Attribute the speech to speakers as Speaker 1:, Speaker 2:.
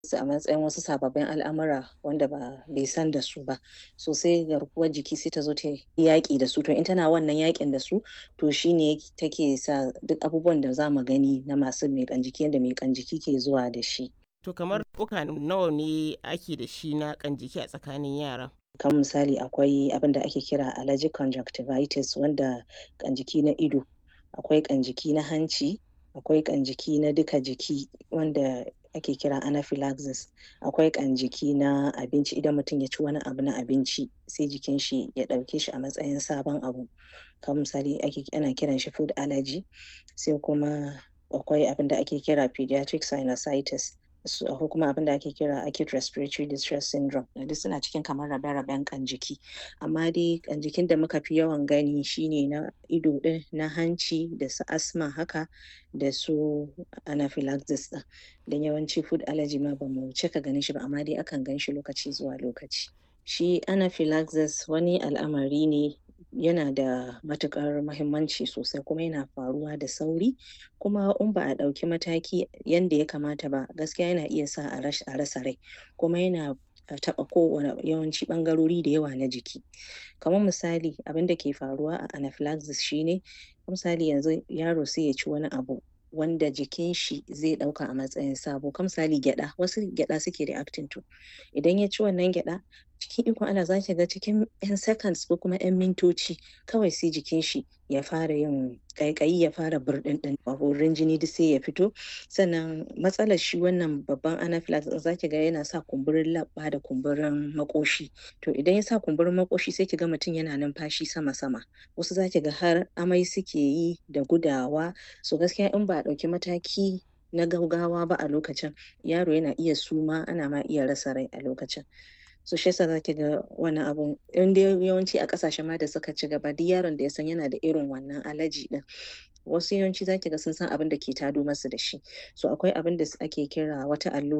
Speaker 1: su a matsayin wasu sababbin al'amura wanda ba bai san da su ba so sai garkuwar jiki sai ta zo ta yaƙi da su to in tana wannan yaƙin da su to shine take sa duk abubuwan da za mu gani na masu miƙan jiki yadda miƙan jiki ke zuwa da shi.
Speaker 2: To kamar ɗauka nawa ne ake da shi na ƙan jiki a tsakanin yara?
Speaker 1: kan misali akwai abin da ake kira allergic conjunctivitis wanda ƙan jiki na ido akwai ƙan jiki na hanci akwai ƙan jiki na duka jiki wanda ake kira anaphylaxis akwai ƙan jiki na abinci idan mutum ya ci wani abu na abinci sai jikin shi ya ɗauke shi a matsayin sabon abu kan misali ake ana kiran shi food allergy sai kuma akwai abin da ake kira pediatric sinusitis ko kuma abin da ake kira acute respiratory distress syndrome duk suna cikin kamar rabe-raben kan jiki amma dai kan jikin da muka fi yawan gani shine na ido din na hanci da su asma haka da su anaphylaxis din don yawanci food allergy ma ba mu cika ganin shi ba amma dai akan gan shi lokaci zuwa lokaci shi anaphylaxis wani al'amari ne yana da matuƙar mahimmanci sosai kuma yana faruwa da sauri kuma in ba a ɗauki mataki yanda ya kamata ba gaskiya yana iya sa a rasa rai kuma yana taɓa kowane yawanci ɓangarori da yawa na jiki kamar misali abin da ke faruwa a anaphylaxis shine misali yanzu yaro sai ya ci wani abu wanda jikin shi zai ɗauka a matsayin sabo kam misali gyaɗa wasu gyaɗa suke reacting to idan ya ci wannan gyaɗa cikin ikon Allah za ki ga cikin 'yan seconds ko kuma 'yan mintoci kawai sai jikin shi ya fara yin ƙaiƙayi ya fara burɗinɗin wurin jini duk sai ya fito sannan matsalar shi wannan babban anaphylaxis za ki ga yana sa kumburin leɓɓa da kumburin maƙoshi to idan ya sa kumburin maƙoshi sai ki ga mutum yana numfashi sama-sama wasu za ki ga har amai suke yi da gudawa so gaskiya in ba a ɗauki mataki na gaugawa ba a lokacin yaro yana iya suma ana ma iya rasa rai a lokacin so shi yasa zaki ga wannan abun in dai yawanci a kasashen ma da suka ci gaba duk yaron da ya san yana da irin wannan alaji din wasu yawanci zaki ga sun san abin da ke tado masu da shi so akwai abin da ake kira wata allura